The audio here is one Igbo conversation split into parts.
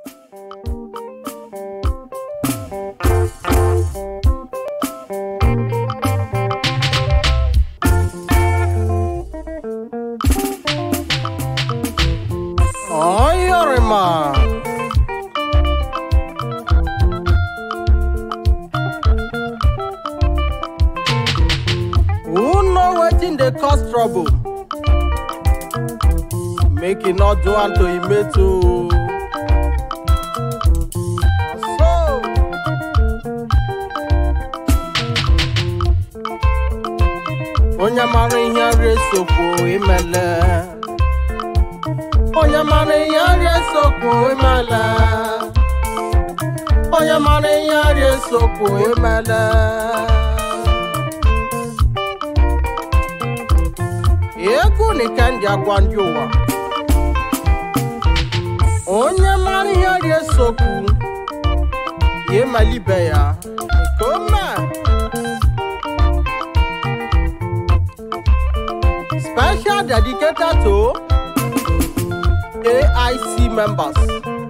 Oyorima. Who know wetin dey cause trouble? Make e not do am to im mate o. So, onye mara ihe nri esokwu imele. Onye mara ihe nri esokwu imele. Onye mara ihe nri esokwu imele. Egwu nika ndị agwa ndị ụwa. Onye mara ihe nri esokwu ya emelibe ya. Nke o mee. Special dedicated to AIC members.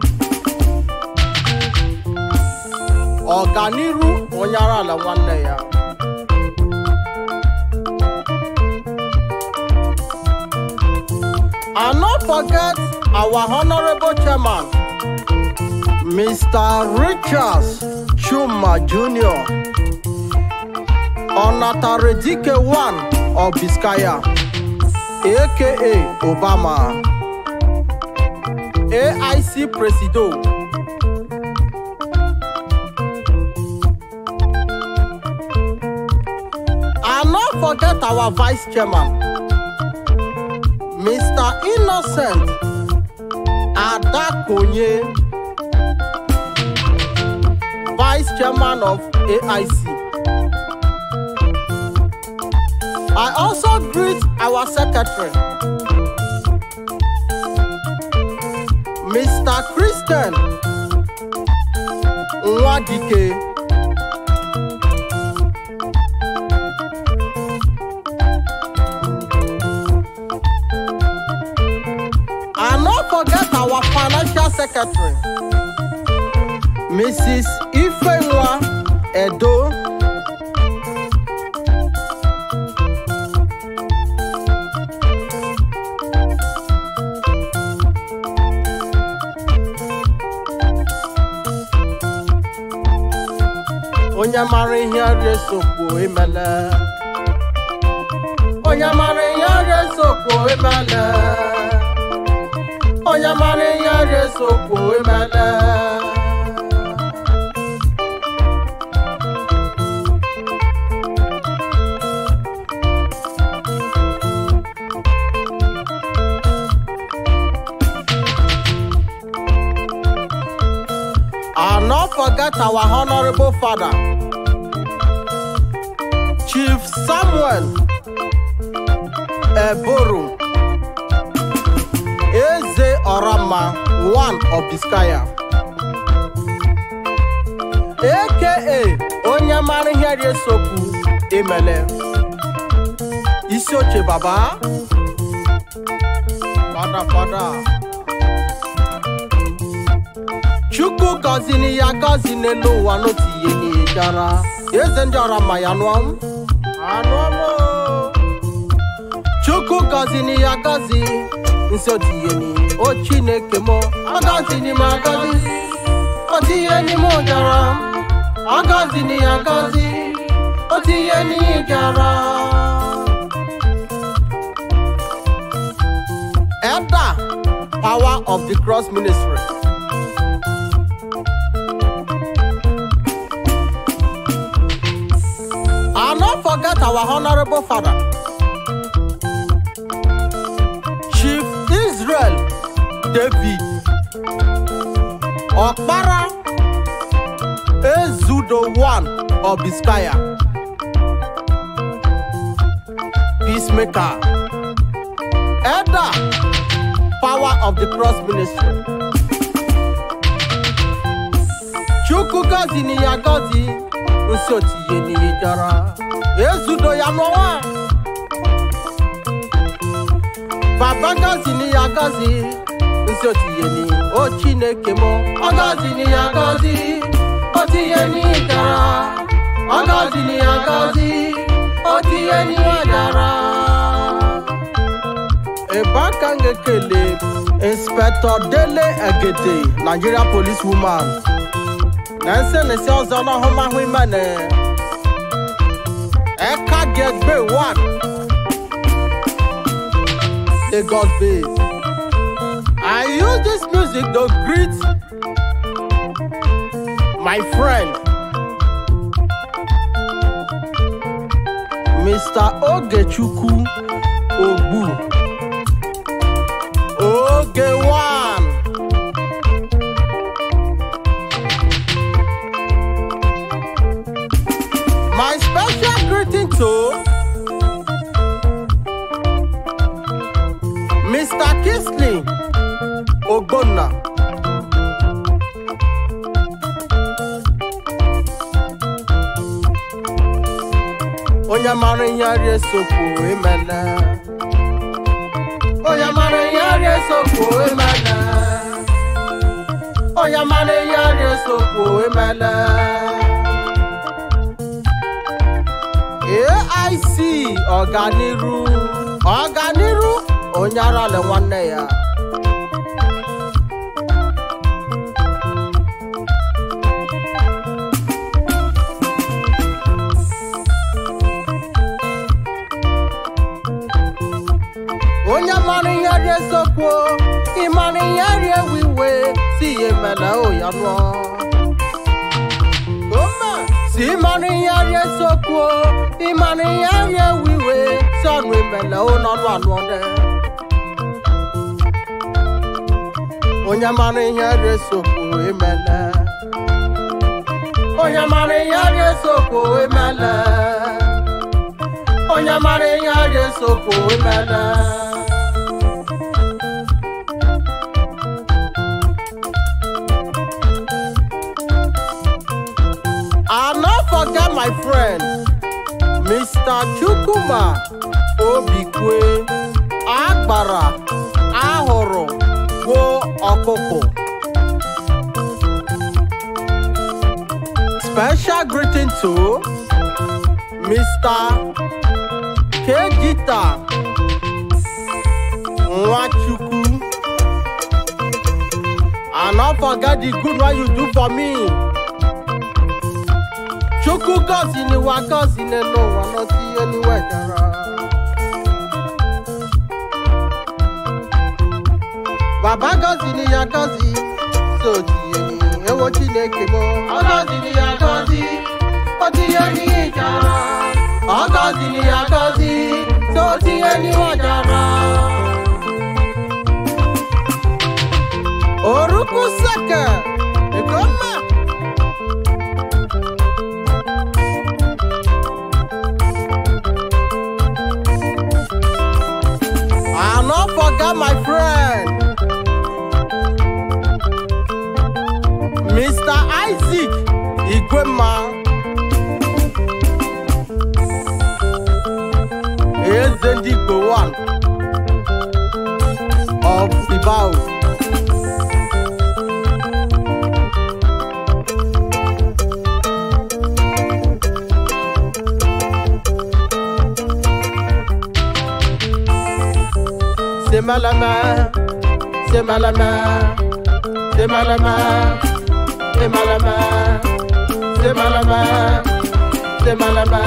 Ọganiru onye ara ala nwanne ya. And not forget our honorable chairman, Mr. Richards Chuma Jr. Onataredike one of Biskaya, aka Obama. AIC Presido. And not forget our vice chairman, Mr. Innocent Adakonye, vice chairman of AIC. I also greet our secretary, Mr. Christian Nwadike. And not forget our financial secretary, Mrs. Ifenwa Edo. Onye mara ihe ọrịa esokwu emele. Onye mara ihe ọrịa esokwu emele. Onye mara ihe ọrịa esokwu emele. And not forget our honorable father, Chief Samuel Eboro, Eze Orama, one of Biskaya, aka onye mara ihe dị esokwu emele. Isi oche baba, fada fada. Chukwu gọziri ya gọzi n'elu ụwa n'otu ihe n'ịjara. Eze ndị ọra ma ya nụọ m. Anụọ m o. Chukwu gọziri ya gọzi nsi otu ihe ni. O Chineke m, ọ gọziri m agọzi. Otu ihe ni m jara. Ọ gọziri ya gọzi. Otu ihe ni jara. Elder, power of the cross ministry. And not forget our honorable father, Chief Israel David Okpara Ezudo one of Biskaya, Peacemaker, Elder, Power of the Cross Ministry. Chukwu gọzi ni ya gọzi, nsi otiye ni ya jara. Ezudo ya n'ọnwa. Baba gọzi ni ya gọzi, nsi otiye ni o Chineke m. Ọ ọgọzini ya gọzi otu ihe n'ihe dara ọgọzini ya gọzi otu ihe n'ihe dara ebe aka m ga-ekele inspector dele egede nigeria police woman na nsenesi ọzọ n'ọhụmahụ imene ẹka gẹgbẹ one lagos base i use this music to greet my friend mr ogechukwu ogbu oge one. My special greeting to Mr. Kisley Ogbonna. Onye mara ihe arịa esokwu emela. Onye mara ihe arịa esokwu emela. Onye mara ihe arịa esokwu emela. AIC ọganiru ọganiru onye arala nwanne ya onye mara ihe dị esokwu ịmara ihe dị ewu iwe si ya emela o ya nụọ Ome, si ịmara ihe dị esokwu ịmara ihe dị ewu iwe si ọnụ emela o n'ọnụ anụ ọdẹ onye mara ihe dị esokwu emela onye mara ihe dị esokwu emela onye mara ihe dị esokwu emela I not forget my friend, Mr. Chukuma Obikwe Agbara Ahụrụ Gwo Ọkụkụ. Special greeting to Mr. Kejita Nwachukwu. I not forget the good one you do for me. chukwu gọzi n'ụwa gọzi n'elu ụwa n'otu ihe n'iwe dara baba gọzi ni ya gọzi so otu ihe n'ihe ewo chineke m ọ gọzi ni ya gọzi otu ihe n'ihe dara ọ gọzi ni ya gọzi so otu ihe n'iwe dara orukwu seke egoma I not forget my friend, Mr. Isaac Igwema. Eze ndị Igbo one of Ibao. C'est malama, c'est malama, c'est malama, c'est malama, c'est malama, c'est malama.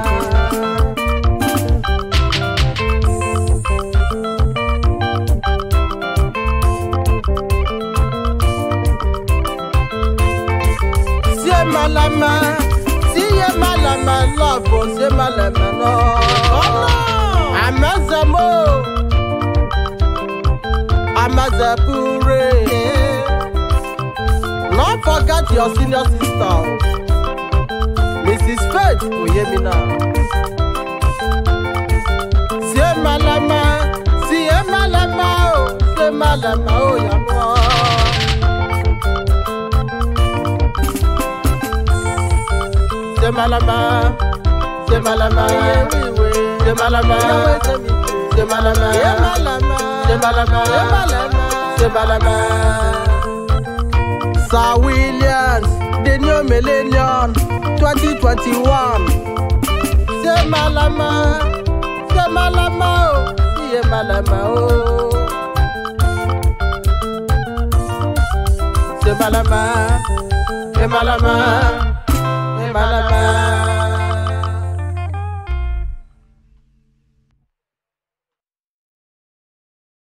C'est malama, si c'est malama, love, c'est malama, non. Oh non, Amazamo. Amazapure. Not forget your senior sister, Mrs. Faith Oyemina. Sie malama, sie malama, oh, sie malama, oh, yamwa. Sie malama, sie malama, sie malama, sie malama, sie malama, c'est malama, c'est malama. Sir Williams, the new millennium, 2021. Say malama, say malama, oh, yeah malama, oh. Say malama, say malama, say malama.